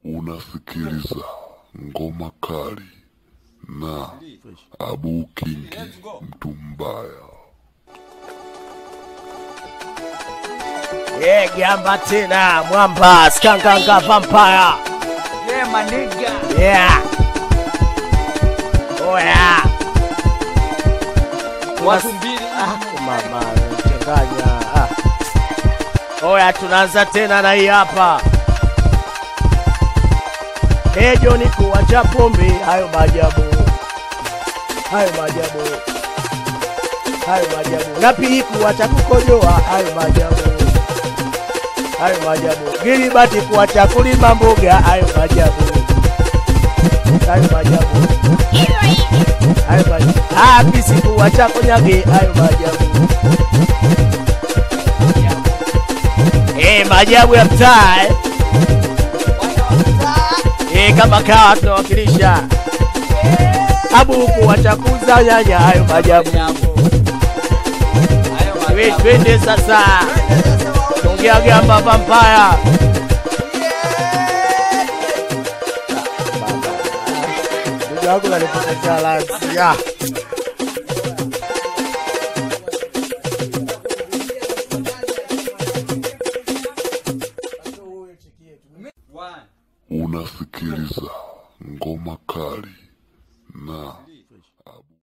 Unasikiliza ngoma kali na Abu Kingi mtu mbaya. Yeah, gamba tena mwamba skanganga vampire. Yeah, my nigga. Yeah. Oh yeah. Watu mbili. Ah, mama changanya. Ah. Oya, tunaanza tena na hii hapa. Ejo ni kuwacha pombe, hayo maajabu, hayo maajabu, hayo maajabu. Na pili kuwacha kukojoa, hayo maajabu, hayo maajabu. Gilibati kuwacha kulima mboga, hayo maajabu, hayo maajabu, hayo maajabu. Ah, pisi kuwacha konyage, hayo maajabu. Eh, maajabu ya mtaa eh. Eh, kama kawa tunawakilisha abu kuwacha kuuza nyanya, hayo maajabu. We, twende sasa, ongea gamba vampaya. Ndugu yangu nalipoteza lansi ya One. Unasikiliza ngoma kali na